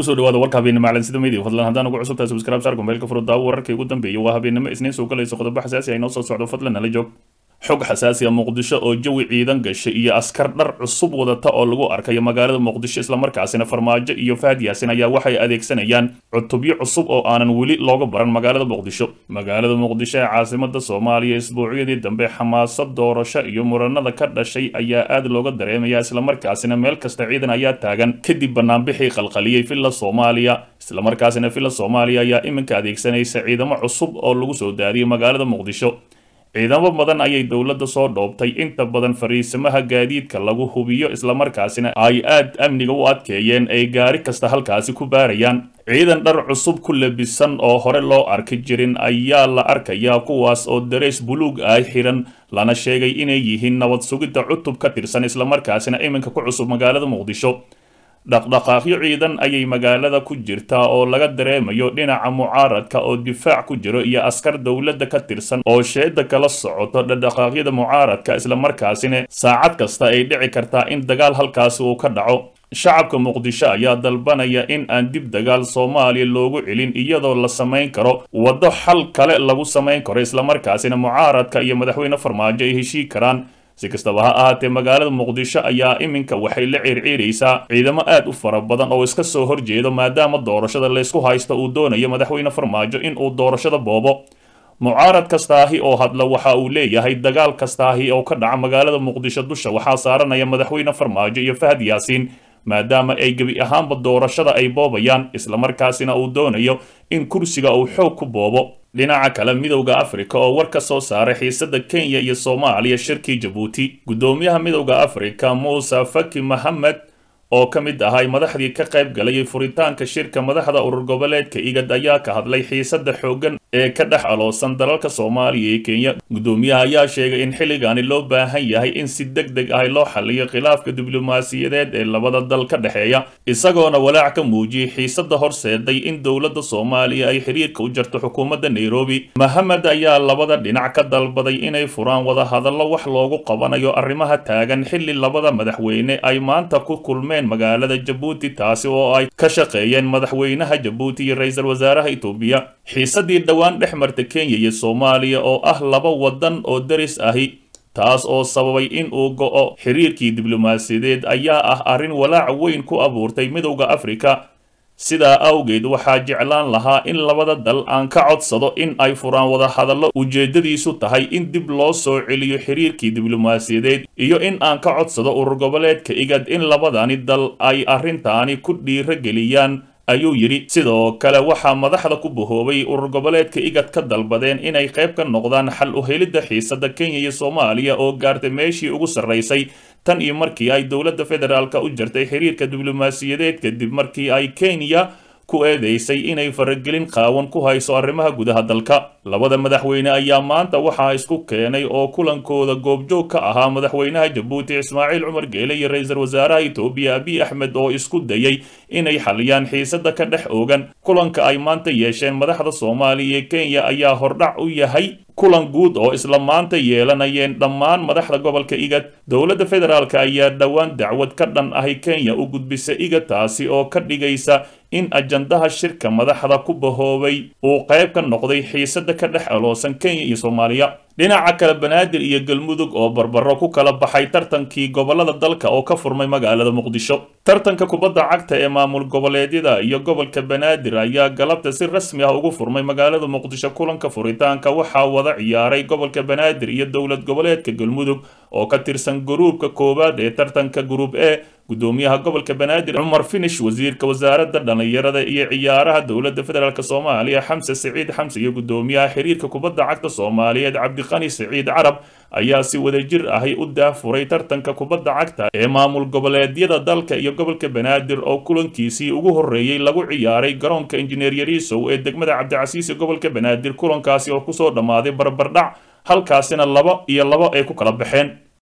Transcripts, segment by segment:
kusoo dhawaada warka habeennimo calansida media fadlan haddaan ugu cusubtahay subscribe saar gombeelka furo daawo wararkii ugu dambeeyay waa habeennimo isniin soo galayso qodobo xasaasi ah inoo soo socdo fadlan nala joog xog xasaasi ah muqdisho oo jawi ciidan gashay iyo askar dhar cusub wadata oo lagu arkayo magaalada muqdisho islamarkaasina farmaajo iyo fahad yaasin ayaa waxay adeegsanayaan cutubyo cusub oo aanan weli looga baran magaalada muqdisho magaalada muqdisho ee caasimada soomaaliya isbuucyadii dambe xamaasad doorasho iyo muranada ka dhashay ayaa aad looga dareemaya islamarkaasina meel kasta ciidan ayaa taagan kadib banaanbixii qalqaliyey villa soomaaliya islamarkaasina villa soomaaliya ayaa iminka adeegsanaysa ciidamo cusub oo lagu soo daadiyay magaalada muqdisho ciidamo badan ayay dowladda soo dhoobtay inta badan fariisamaha gaadiidka lagu hubiyo islamarkaasina ay aad amniga u adkeeyeen ay gaari kasta halkaasi ku baarayaan ciidan dhar cusub ku labisan oo hore loo arki jirin ayaa la arkayaa kuwaas oo dareys buluug ah xiran lana sheegay inay yihiin nabad sugidda cutub ka tirsan islamarkaasina iminka ku cusub magaalada muqdisho dhaqdhaqaaqyo ciidan ayay magaalada ku jirtaa oo laga dareemayo dhinaca mucaaradka oo difaac ku jiro iyo askar dowladda ka tirsan oo sheeda kala socoto dhaqdhaqaaqyada mucaaradka islamarkaasina saacad kasta ay dhici kartaa in dagaal halkaasi uu ka dhaco shacabka muqdisho ayaa dalbanaya in aan dib dagaal soomaaliya loogu celin iyadoo la samayn karo waddo xal kale lagu samayn karo islamarkaasina mucaaradka iyo madaxweyne farmaajo ay heshii karaan si kastaba ha ahaatee magaalada muqdisho ayaa iminka waxay la ciirciiraysaa ciidamo aad u fara badan oo iska soo horjeedo maadaama doorashada laysku haysto uu doonayo madaxweyne farmaajo in uu doorashada boobo mucaarad kastaahi oo hadla waxa uu leeyahay dagaal kastaahi oo ka dhaca magaalada muqdisho dusha waxaa saaranaya madaxweyne farmaajo iyo fahad yaasiin maadaama ay gebi ahaanba doorashada ay boobayaan islamarkaasina uu doonayo in kursiga uu xoog ku boobo dhinaca kale midowda afrika oo war ka soo saaray xiisada kenya iyo soomaaliya shirkii jabuuti guddoomiyaha midowda afrika muuse faki mohamed oo ka mid ahay madaxdii ka qayb galayay furitaanka shirka madaxda urur goboleedka igad ayaa ka hadlay xiisada xooggan ee ka dhex aloosan dalalka soomaaliya iyo kenya guddoomiyaha ayaa sheegay in xilligaani loo baahan yahay in si deg deg ah loo xaliyo khilaafka diblomaasiyadeed ee labada dal ka dhexeeya isagoona walaac ka muujiyey xiisada horseeday in dowladda soomaaliya ay xiriirka u jarto xukuumadda nairobi mohamed ayaa labada dhinac ka dalbaday inay furaan wadahadallo wax loogu qabanayo arrimaha taagan xilli labada madaxweyne ay maanta ku kulmeen magaalada jabuuti taasi oo ay ka shaqeeyeen madaxweynaha jabuuti iyo ra-iisul wasaaraha itoobiya xiisadii dhowaan dhex marta kenya iyo soomaaliya oo ah laba wadan oo daris ahi taas oo sababay in uu go'o xiriirkii diblomaasiyadeed ayaa ah arrin walaac weyn ku abuurtay midowda afrika sidaa awgeed waxaa jeclaan lahaa in labada dal aan ka codsado in ay furaan wadahadallo ujeedadiisu tahay in dib loo soo celiyo xiriirkii diblomaasiyadeed iyo in aan ka codsado urur goboleedka igad in labadani dal ay arrintaani ku dhiiro geliyaan ayuu yidhi sidoo kale waxaa madaxda ku bahoobay urur goboleedka igad ka dalbadeen inay qayb ka noqdaan xal u helidda xiisada kenya iyo soomaaliya oo gaartay meeshii ugu sarraysay tan iyo markii ay dowladda federaalka u jartay xiriirka diblomaasiyadeed kadib markii ay kenya ku eedeysay inay faragelin qaawan ku hayso arrimaha gudaha dalka labada madaxweyne ayaa maanta waxaa isku keenay oo kulankooda goobjoog ka ahaa madaxweynaha jabuuti ismaaciil cumar geele iyo ra-iisul wasaaraha itoobiya abiy axmed oo isku dayay inay xaliyaan xiisada ka dhex oogan kulanka ay maanta yeesheen madaxda soomaaliya iyo kenya ayaa hordhac u yahay kulan guud oo isla maanta yeelanayeen dhammaan madaxda gobolka igad dowladda federaalk ayaa dhowaan dacwad ka dhan ahi kenya u gudbisa igad taasi oo ka dhigaysa in ajandaha shirka madaxda ku bahoobay uu qayb ka noqday xiisada ka dhex aloosan kenya iyo soomaaliya dhinaca kale banaadir iyo galmudug oo barbaro ku kala baxay tartankii gobolada dalka oo ka furmay magaalada muqdisho tartanka kubadda cagta ee maamul goboleedyada iyo gobolka banaadir ayaa galabta si rasmi ah ugu furmay magaalada muqdisho kulanka furitaanka waxaa wada ciyaaray gobolka banaadir iyo dowlad goboleedka galmudug oo ka tirsan guruubka koowaad ee tartanka guruub e gudoomiyaha gobolka banaadir cumar finish wasiirka wasaaradda dhallinyarada iyo ciyaaraha dowladda federaalk soomaaliya xamse siciid xamse iyo gudoomiyaha xiriirka kubadda cagta soomaaliyeed cabdiqani siciid carab ayaa si wadajir ahi u daafuray tartanka kubadda cagta ee maamul goboleedyada dalka iyo gobolka banaadir oo kulankiisii ugu horreeyey lagu ciyaaray garoonka injineer yariisow ee degmada cabdicasiisi gobolka banaadir kulankaasi oo kusoo dhammaaday barbardhac halkaasina laba iyo labo ay ku kala baxeen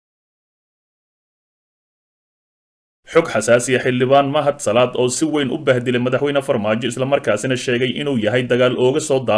xog xasaasiya xildhibaan mahad salaad oo si weyn u bahdilay madaxweyne farmaajo islamarkaasina sheegay inuu yahay dagaal ooga soo daahay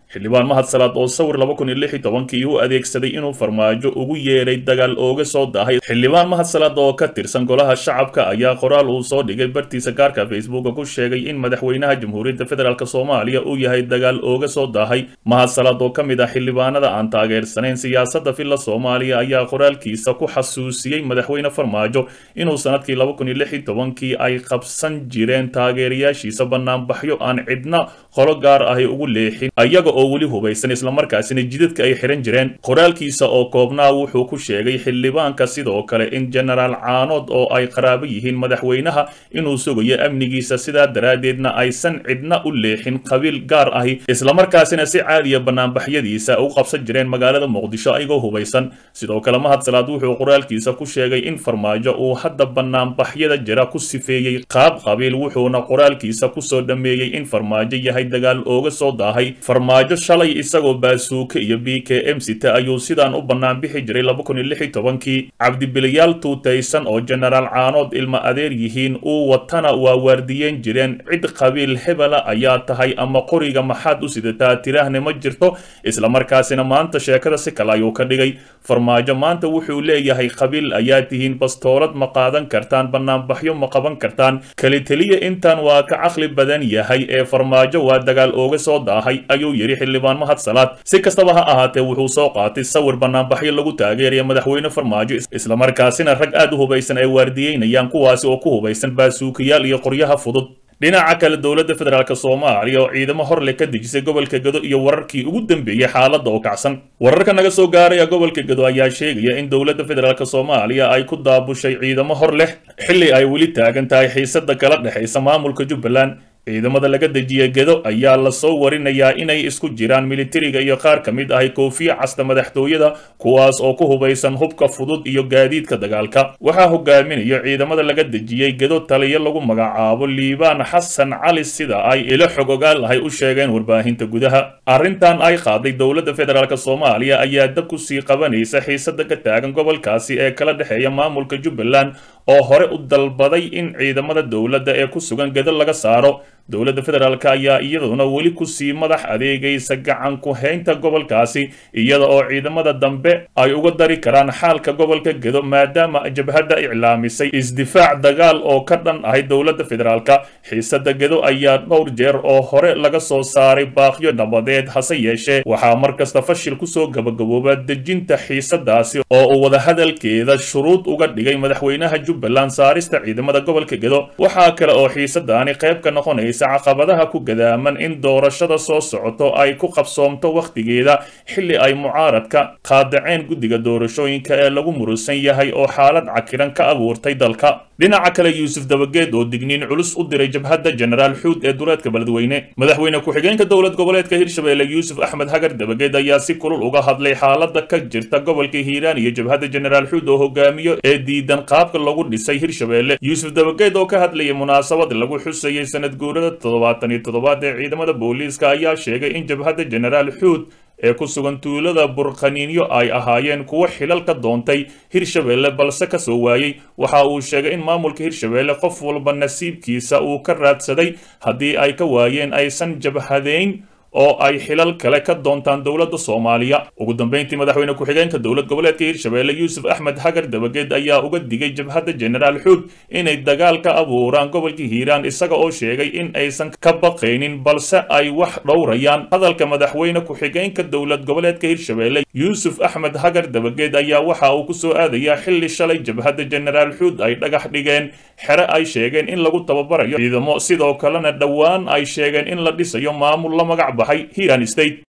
xildhibaan mahad salaad oo sawir laba kun iyo lix iyo tobankii u adeegsaday inuu farmaajo ugu yeedhay dagaal ooga soo daahay xildhibaan mahad salaad oo ka tirsan golaha shacabka ayaa qoraal uu soo dhigay bartiisa gaarka facebooka ku sheegay in madaxweynaha jamhuuriyadda federaalk soomaaliya uu yahay dagaal ooga soo daahay mahad salaad oo ka mid ah xildhibaanada aan taageersanayn siyaasadda villa soomaaliya ayaa qoraalkiisa ku xasuusiyey madaxweyne farmaajo inuu sanadkii laba kun iyo lix iyo tobankii ay qabsan jireen taageerayaashiisa banaanbaxyo aan cidna qolo gaar ahi ugu leexin ayaga oo weli hubaysan islamarkaasina jidadka ay xihan jireen qoraalkiisa oo koobnaa wuxuu ku sheegay xildhibaanka sidoo kale in jenaraal caanood oo ay qaraabo yihiin madaxweynaha inuu sugayo amnigiisa sidaa daraaddeedna aysan cidna u leexin qabiil gaar ahi islamarkaasina si caadiya banaanbaxyadiisa u qabsan jireen magaalada muqdisho ayagoo hubaysan sidoo kale mahad salaad wuxuu qoraalkiisa ku sheegay in farmaajo uu hadda banaanbaxyada jira ku sifeeyey qaab qabiil wuxuuna qoraalkiisa kusoo dhammeeyey in farmaajo yahay dagaal ooga soo daahay farmaajo shalay isagoo baasuuke iyo b k m sita ayuu sidaan u bannaan bixi jiray laba kun iyo lix iyo tobankii cabdibiliyaal tuutaysan oo jenaraal caanood ilma adeer yihiin uu watana waa waardiyeen jireen cid qabiil hebela ayaa tahay ama qoriga maxaad u sidataa tiraahne ma jirto islamarkaasina maanta sheekada si kale ayuu ka dhigay farmaajo maanta wuxuu leeyahay qabiil ayaa tihiin bastoolad ma qaadan kartaan banaanbaxyo ma qaban kartaan keliteliya intaan waa ka caqli badan yahay ee farmaajo waa dagaal ooga soo daahay ayuu yidhi xildhibaan mahad salaad si kastaba ha ahaatee wuxuu soo qaatay sawir banaanbaxyo lagu taageeraya madaxweyne farmaajo islamarkaasina rag aad u hubaysan ay waardiyeynayaan kuwaasi oo ku hubaysan baasuukayaal iyo qoryaha fudud dhinaca kale dowladda federaalk soomaaliya oo ciidamo horle ka dejisay gobolka gado iyo wararkii ugu dambeeyey xaaladda oo kacsan wararka naga soo gaaraya gobolka gado ayaa sheegaya in dowladda federaalk soomaaliya ay ku daabushay ciidamo hor leh xilli ay weli taagan tahay xiisada kala dhexaysa maamulka jubbaland ciidamada laga dejiyay gedo ayaa lasoo warinayaa inay isku jiraan militariga iyo qaar ka mid ahi koofiya casta madaxtooyada kuwaas oo ku hubaysan hubka fudud iyo gaadiidka dagaalka waxaa hogaaminayo ciidamada laga dejiyey gedo taliyo lagu magacaabo liibaan xasan cali sida ay ilo xog ogaal ahay u sheegeen warbaahinta gudaha arrintan ay qaaday dowladda federaalk soomaaliya ayaa dab ku sii qabanaysa xiisada ka taagan gobolkaasi ee kala dhexeeya maamulka jubbaland oo hore u dalbaday in ciidamada dowladda ee ku sugan gedo laga saaro dowladda federaalk ayaa iyaduna weli kusii madax adeegaysa gacan ku haynta gobolkaasi iyada oo ciidamada dambe ay uga dari karaan xaalka gobolka gedo maadaama jabhadda iclaamisay isdifaac dagaal oo ka dhan ahay dowladda federaalk xiisada gedo ayaa dhowr jeer oo hore laga soo saaray baaqyo nabadeed hase yeeshee waxaa mar kasta fashil kusoo gabagabooba dejinta xiisadaasi oo uu wadahadalkeeda shuruud uga dhigay madaxweynaha jubbaland saarista ciidamada gobolka gedo waxaa kale oo xiisadaani qayb ka noqonaysa caqabadaha ku gadaaman in doorashada soo socoto ay ku qabsoomto wakhtigeeda xilli ay mucaaradka qaadaceen guddiga doorashooyinka ee lagu murusan yahay oo xaalad cakiran ka abuurtay dalka dhinaca kale yuusuf dabageed oo digniin culus u diray jabhadda jenaraal xuud ee duleedka beledweyne madaxweyne ku-xigeenka dowlad goboleedka hirshabelle yuusuf axmed hagar dabageed ayaa si kulul uga hadlay xaalada ka jirta gobolka hiiraan iyo jabhadda jenaraal xuud oo hogaamiyo ee diidan qaabka lagu dhisay hirshabelle yuusuf dabageed oo ka hadlayay munaasabad lagu xusayay sanad guurada toddobaatan iyo toddobaad ee ciidamada booliiska ayaa sheegay in jabhadda jenaraal xuud ee ku sugan tuulada burqaniinyo ay ahaayeen kuwo xilal ka doontay hirshabelle balse ka soo waayey waxa uu sheegay in maamulka hirshabelle qof walba nasiibkiisa uu ka raadsaday haddii ay ka waayeen aysan jabhadeyn oo ay xilal kale ka doontaan dowladda soomaaliya ugu dambeyntii madaxweyne ku-xigeenka dowlad goboleedka hirshabelle yuusuf axmed hagar dabageed ayaa uga digay jabhadda jenaraal xuud inay dagaal ka abuuraan gobolka hiiraan isaga oo sheegay in aysan ka baqaynin balse ay wax dhowrayaan hadalka madaxweyne ku-xigeenka dowlad goboleedka hirshabelle yuusuf axmed hagar dabageed ayaa waxa uu kusoo aadayaa xilli shalay jabhadda jenaraal xuud ay dhagax dhigeen xere ay sheegeen in lagu tababarayo ciidamo sidoo kalena dhowaan ay sheegeen in la dhisayo maamul la magac baxay hiiraan state